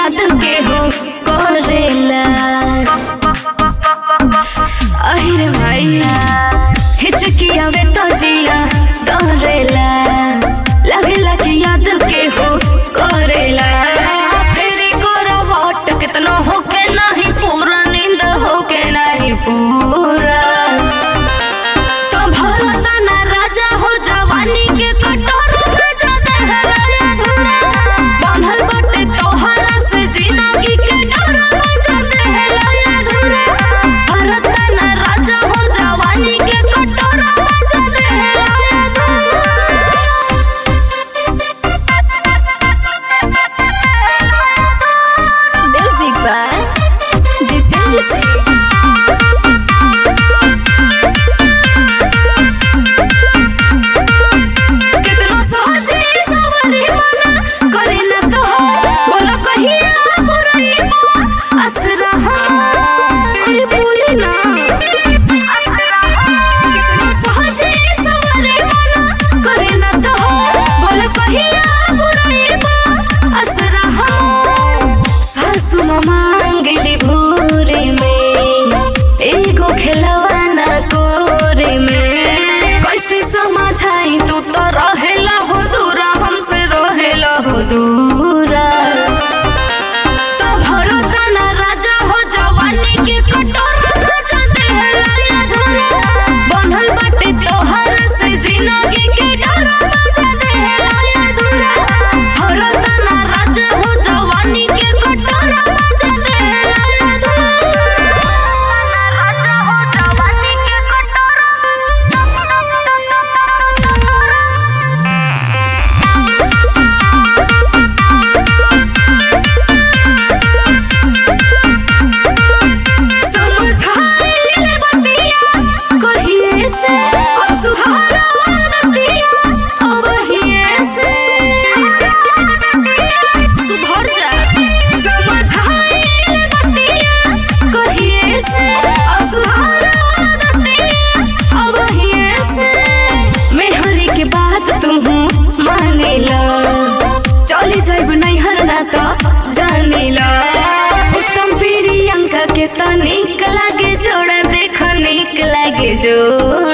याद के हो करेला अहिरे माई हिचकिया वे तो जिया डरेला लगेला कि याद के हो करेला फेरी करवट कितना होके नहीं पूरा नींद होके नहीं पूरा तो भरता ना राजा हो जवानी के कटोर राजा देहला अधूरा बांधल बटे तोहरा से जिंदगी के डर राजा देहला अधूरा भरता ना राजा हो जवानी के कटोर राजा देहला अधूरा म्यूजिक बाय जितेंद्र सिंह कितनो सोचे सवरे मना करे न तो बोलो कहिया बुराई असरा अरे बोले ना कितनो सोचे सवरे मना करे न तो बोलो कहिया बुराई असरा सासु मांगली भोरे में एगो खिलवाना कोरे में कैसे समझाई तू तो रहेला हो दूरा हमसे रहेला हो दूरा तो भरोसा ना राजा हो जवानी के कटोर राजा देहला अधूरा बनल बाटे तोहर से जिंदगी के डर राजा देहला अधूरा भरोसा ना राजा हो जवानी के कटोर राजा देहला अधूरा राजा हो जवानी के समझाइल बतिया कहिए से अब सुहारा दतिया अब हिए से सुधर जा समझाइल बतिया कहिए से अब सुहारा दतिया अब हिए से मेहरी के बात तू मानेला चली जाइब नैहर ना तो जानेला उत्तम प्रियंका के तो निक लागे जोड़ा देख निक लागे जोड़ा